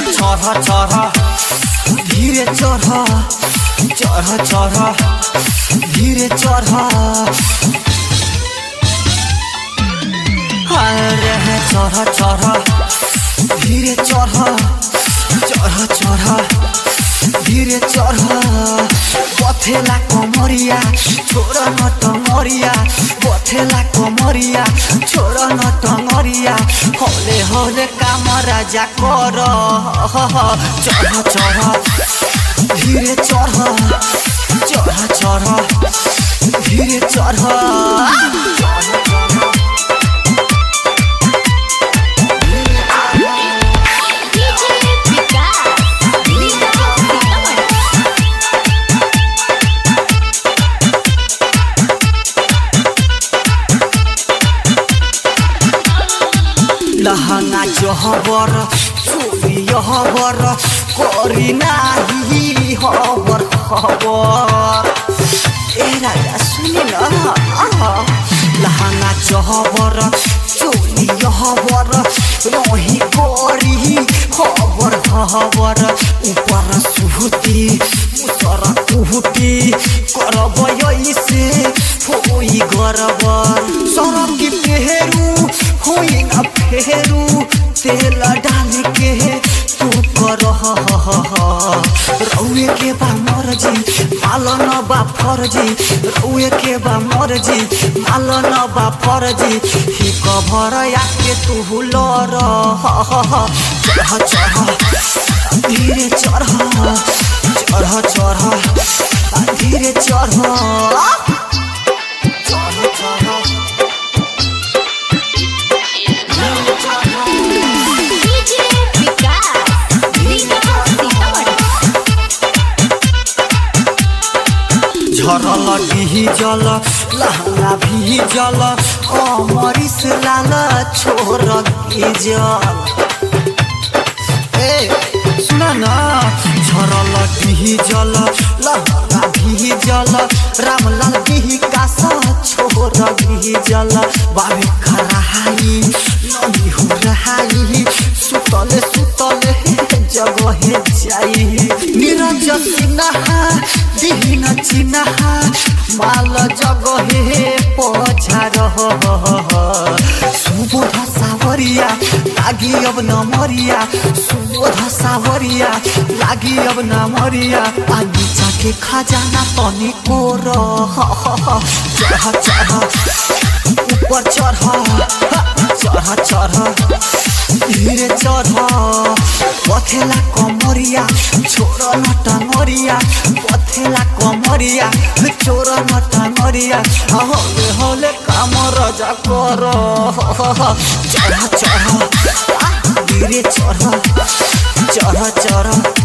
चढ़ चढ़ धीरे चढ़ चढ़ चढ़ धीरे चढ़ अरे चढ़ चढ़ धीरे चढ़ चढ़ चढ़ धीरे चढ़ पथेला कमरिया छोड़ न टंगरिया पथेला कमरिया छोड़ न टंगरिया हले हले काम राजा कर चढ़ चढ़ धीरे चढ़ चढ़ चढ़ धीरे चढ़ चढ़ चढ़ डीजे विकास लीला सीतामढ़ी लहंगा जहबर चोरी हबर करी नाही हबर हबर ए राजा सुनि न लहंगा जहबर चोरी हबर रही करी हबर हबर ऊपर सुहुती मुसर कुहुती करब ऐसे होई गरबर सरम की पेहरू होई न फेरू तेल डाल के तू कर रउए के बा मर्जी मालन बा फर्जी रउए के बा मर्जी मालन बा फर्जी ही कभर आके तू लर चढ़ चढ़ धीरे चढ़ चढ़ चढ़ धीरे चढ़ चढ़ चढ़ डीजे विकास लीला सीतामढ़ी झरल डिजल लहंगा भिजल अमरिस लाल छोर गिजल ए सुन न झरल डिजल लहंगा भिजल रामलाल विकास छोर गिजल बाबे खराहाई नदी हो रहाई सुतले सुतले जगहे जाई निरज सिन्हा दिहिन चिन्हा माल जगहे पछार सुबोध सावरिया लागि अब नमरिया सुबोध सावरिया लागि अब नमरिया पानी के खजाना तनी कोर चढ़ चढ़ ऊपर चढ़ चढ़ चढ़ धीरे चढ़ पथेला कमरिया छोड़ न टंगरिया पथेला कमरिया छोड़ न टंगरिया हले हले काम रजा कर चढ़ चढ़ धीरे चढ़ चढ़ चढ़